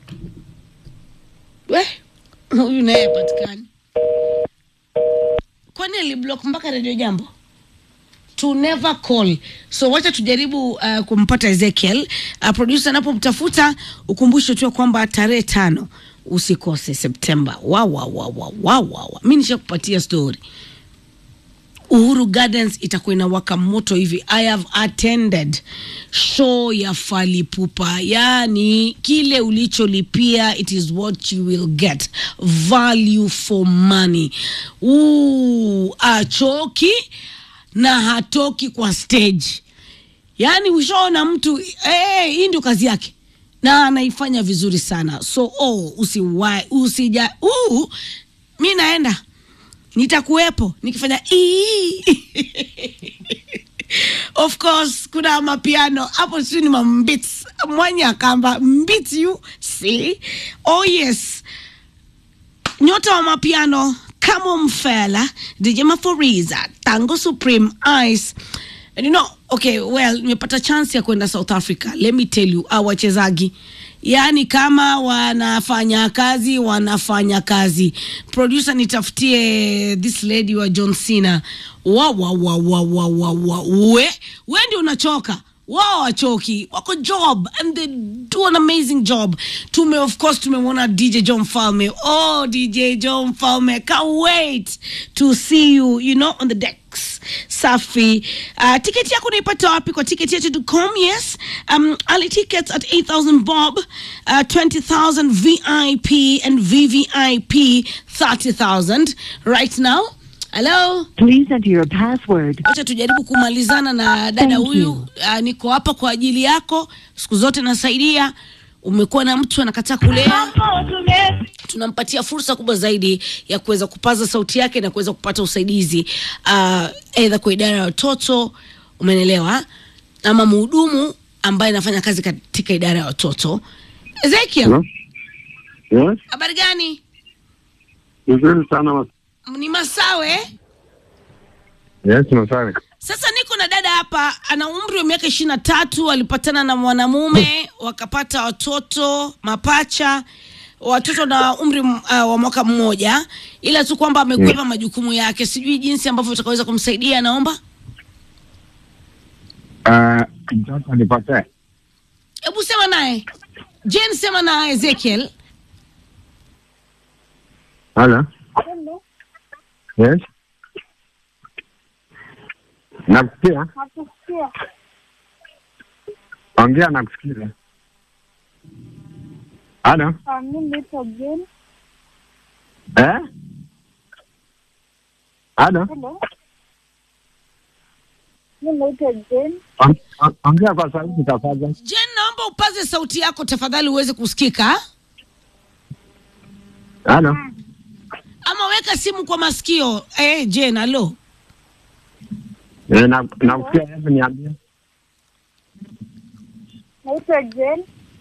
we huyu naye patikani kwani aliblock mpaka redio jambo to never call so wacha tujaribu uh, kumpata ezekiel uh, producer anapomtafuta ukumbushe tu ya kwamba tarehe tano usikose septemba wawawawawawawa mi nishakupatia story uhuru gardens itakuwa inawaka moto hivi i have attended show ya falipupa yani kile ulicholipia it is what you will get value for money Uu, achoki na hatoki kwa stage yaani ushaona mtu eh, hii ndio kazi yake na anaifanya vizuri sana so oh, usiwai usija uh, mi naenda nitakuwepo nikifanya ii. of course kuna mapiano hapo sijui ni mambits mwanya akamba mbits you see oh yes nyota wa mapiano kamo mfela dj maforiza tango supreme ice and you know okay well nimepata chance ya kwenda south africa let me tell you au wachezaji yaani kama wanafanya kazi wanafanya kazi producer nitafutie this lady wa john cena wa wa wa wa wa wa wa we we ndio unachoka wao wachoki wako job and they do an amazing job tume of course tumemwona dj john falme oh dj john falme can't wait to see you you know on the decks safi uh, tiketi yako unaipata wapi kwa tiketi yetu.com yes um, early tickets at 8000 bob uh, 20000 vip and vvip 30000 right now hello Please enter your password. wacha tujaribu kumalizana na dada Thank huyu you. uh, niko hapa kwa ajili yako siku zote nasaidia umekuwa na mtu anakataa kulea tunampatia fursa kubwa zaidi ya kuweza kupaza sauti yake na kuweza kupata usaidizi uh, aidha kwa idara ya watoto umenelewa ama mhudumu ambaye anafanya kazi katika idara ya watoto ezekiel Hello? Yes, habari gani vizuri sana mas- ni masawe yes, Masawe. Sasa niko na dada hapa, ana umri wa miaka ishirini na tatu. Alipatana na mwanamume wakapata watoto mapacha, watoto na umri uh, wa mwaka mmoja, ila tu kwamba amekwepa majukumu yake. Sijui jinsi ambavyo utakaweza kumsaidia. Naomba Ah, mtoto nipatie. hebu sema naye Jane, sema na Ezekiel. Hello? Yes? Nakusikia? Nakusikia. Ongea nakusikiza. Hello? Ah, mimi naitwa Jane. Eh? Hello? Hello. Mimi naitwa Jane. On- on- Ongea kwa sauti tafadhali. Jane, naomba upaze sauti yako tafadhali uweze kusikika, Hello? ama weka simu kwa masikio. Eh, Jane, alo. Eh, na- nakusikia, hebu niambie. Naitwa Jane.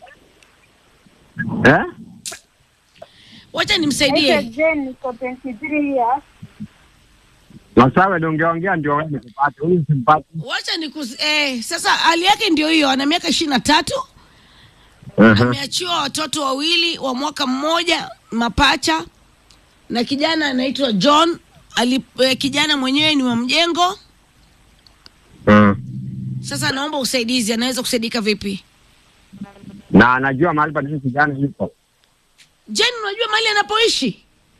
Eh? Wacha Naitwa nimsaidie. Jane, niko 23 years. Masawe ndio ungeongea ndio wewe nikupate. Huyu simpati. Wacha nikus eh, sasa hali yake ndio hiyo, ana miaka ishirini na tatu Uh-huh. ameachiwa watoto wawili wa mwaka mmoja mapacha na kijana anaitwa John ali, eh, kijana mwenyewe ni wa mjengo. Uh. Sasa naomba usaidizi, anaweza kusaidika vipi? Na anajua mahali pa nini kijana yuko. Jen, unajua mahali anapoishi?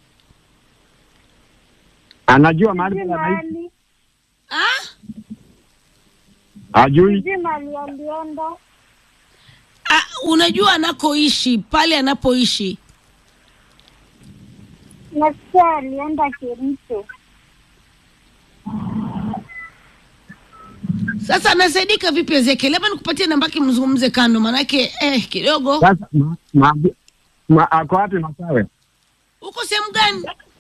Anajua mahali Sijui pa anaishi. mahali, Ah? Hajui. sijui mahali alienda. Ah, unajua anakoishi pale anapoishi Nasikia alienda Kericho. sasa anasaidika vipi Ezekiel? Labda nikupatie namba yake mzungumze kando, manake eh, kidogo Sasa ma, ma, ma, ako wapi Masawe? uko sehemu gani?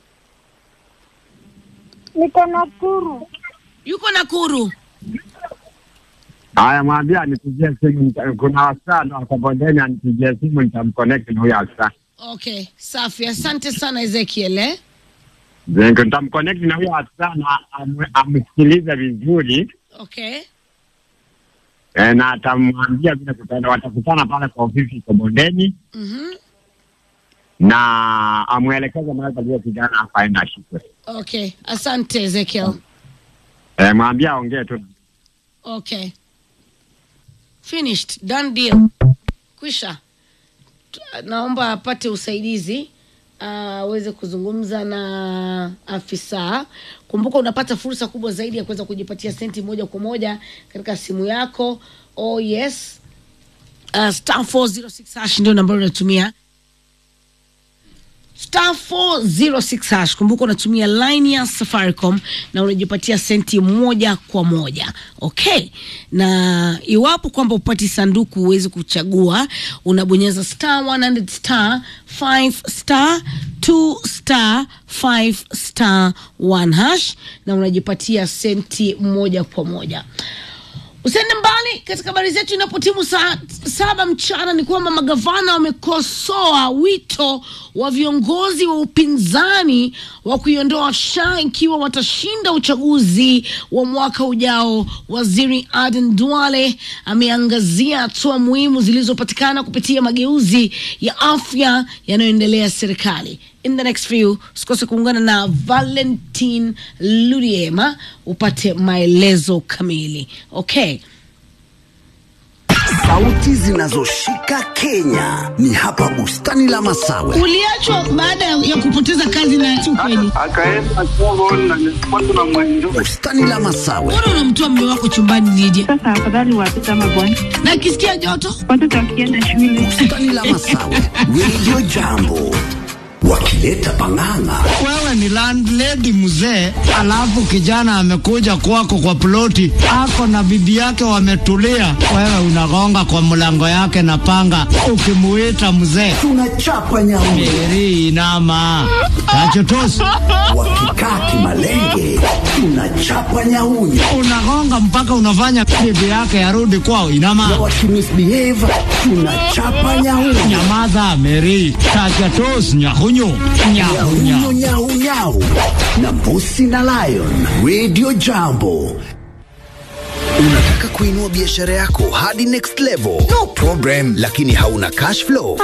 Niko Nakuru. Yuko Nakuru. Haya, mwambie anipigie simu. nita- Kuna wasichana wako bondeni, anipigie simu, nitamconnect na huyo afisa. Okay, safi. Asante sana Ezekiel eh? Then Nitamconnect na huyo afisa na am- amsikilize vizuri Okay. eh, na atamwambia vile kutaenda, watakutana pale kwa ofisi iko bondeni Mhm. na amwelekeze mahali aliyo kijana hapa aende ashikwe. Okay, asante Ezekiel. Eh, mwambie aongee tu. Okay. Finished. Done deal. Kwisha. T- Naomba apate usaidizi ah, aweze kuzungumza na afisa. Kumbuka unapata fursa kubwa zaidi ya kuweza kujipatia senti moja kwa moja katika simu yako. Oh yes. Uh, star 406 hash ndio nambari unatumia star 406 hash. Kumbuka unatumia line ya Safaricom na unajipatia senti moja kwa moja. Okay, na iwapo kwamba upati sanduku huwezi kuchagua, unabonyeza star 100 star 5 star 2 star 5 star 1 hash na unajipatia senti moja kwa moja. Usiende mbali katika habari zetu. Inapotimu saa saba mchana, ni kwamba magavana wamekosoa wito wa viongozi wa upinzani wa kuiondoa SHA ikiwa watashinda uchaguzi wa mwaka ujao. Waziri Aden Duale ameangazia hatua muhimu zilizopatikana kupitia mageuzi ya afya yanayoendelea serikali. In the next few, usikose kuungana na Valentin Ludiema upate maelezo kamili. Okay. Sauti zinazoshika Kenya ni hapa bustani la Masawe. Uliachwa baada ya kupoteza kazi na si ukweli. akaenda Congo na nilikuwa tuna mwenjo Bustani la Masawe, Mbona unamtoa mume wako chumbani Lydia? Sasa afadhali watoto ama bwana, Na akisikia joto? watoto wakienda shule bustani la Masawe, Radio Jambo wakileta pang'ang'a. Wewe ni landlady mzee, alafu kijana amekuja kwako kwa ploti, ako na bibi yake wametulia, wewe unagonga kwa mlango yake na panga, ukimuita mzee Tunachapa nyauni eri inama tachotosi, wakikaa kimalenge, tunachapa nyauni unagonga mpaka unafanya bibi yake arudi kwao. na Inama, wakimisbehave, tunachapa nyauni nyamaza Meri, tachotosi, nyahunyu nyahunya nyau nyau nyau na mbusi na lion. Radio Jambo. Unataka kuinua biashara yako hadi next level? No problem, lakini hauna cash flow